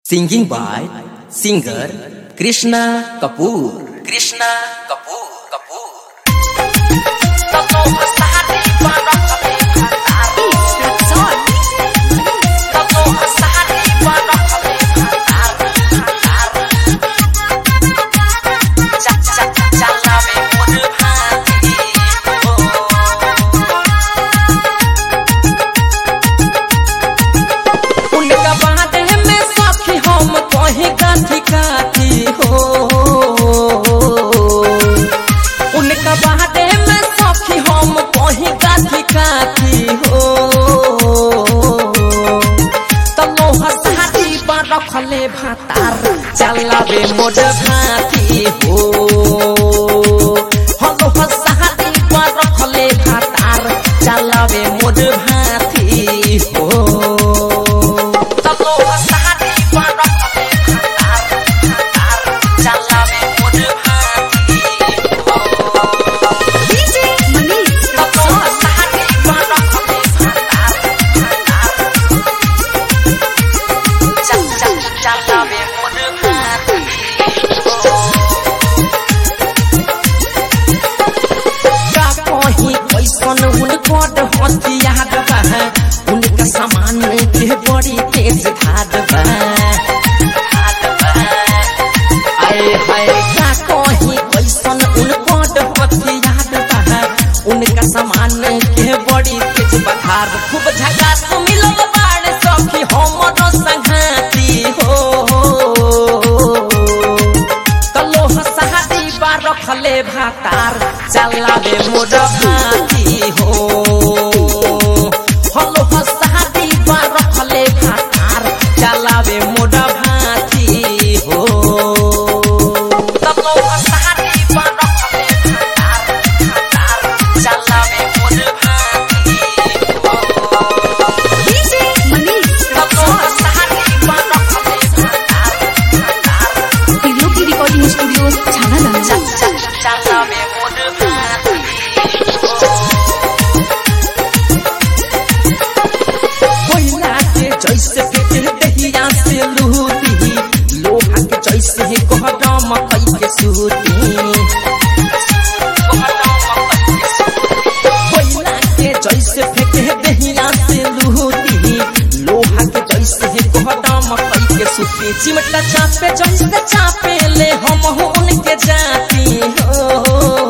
Singing by singer Krishna Kapoor. Krishna Kapoor. Kapoor. उनका बाटे में सखी हम कहीं काथी काथी हो उनका बाटे में सखी हम कहीं काथी काथी हो तलो हसाती पर रखले भातार चलावे मोर भाती हो हलो हसाती पर रखले भातार चलावे मोर भाती हो तलो हसाती पर रखले भातार भातार चलावे मोर भाती DJ Manish तलो हसाती पर रखले भातार भातार चल चल चलावे मोर भाती का कहीं कैसन उनकर हथियार बा उनका सामान के बड़ी तेज धार बा आए हाय का कहीं कैसन उनकर हथियार बा उनका सामान के बड़ी तेज बधार खूब झकास मिलल बाड़ सखी हमरो संघाती हो कलो हसादी बा रखले भातार चलावे मोर भाती हो हलो हसादी बा रखले भातार चलावे मोर भाती हो कलो हसादी बा रखले भातार भातार चलावे मोर भाती हो DJ Manish कलो हसादी बा रखले भातार भातार Trilogy Recording Studio Chhana चल चल चलावे मोर भाती कोयला के जैसे फेंके दहिया से लूटी लोहा के जैसे है कोहरा मकई के सूती कोयला के जैसे फेंके दहिया से लूटी लोहा के जैसे है कोहरा मकई के सूती चिमटा चापे जैसे चापे ले हम हो उनके जाती हो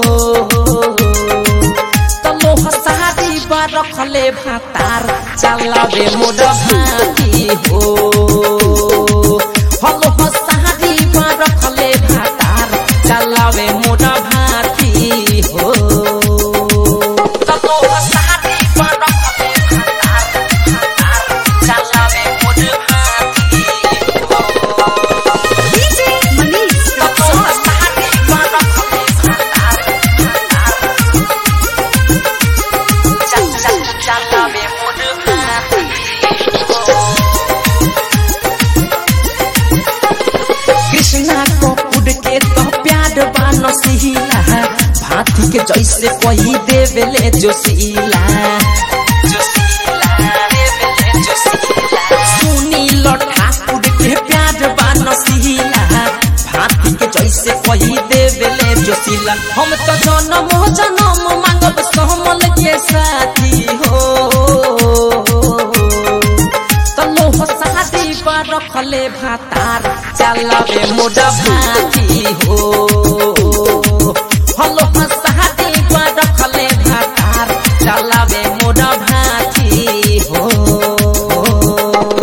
तलो हसादी बा रखले भातार चलावे मोर भाती हो हलो हसादी बा रखले भातार चलावे मोर भाती हो तलो हसादी बा रखले भातार भातार चलावे मोर भाती हो DJ Manish तलो हसादी बा रखले भातार भातार चल चल चलावे मोर भाती कृष्णा को उड़ के तो प्यार बानो सिहिला भाती के जैसे कोई देवेले जोशीला सुनी लठा उड़ के प्यार बानो सिहिला भाती के जैसे कोई देवेले जोशीला हम तो जन्म जन्म मांगब समल के साथी हो तलो हसादी पर रखले भातार चलावे मोर भाती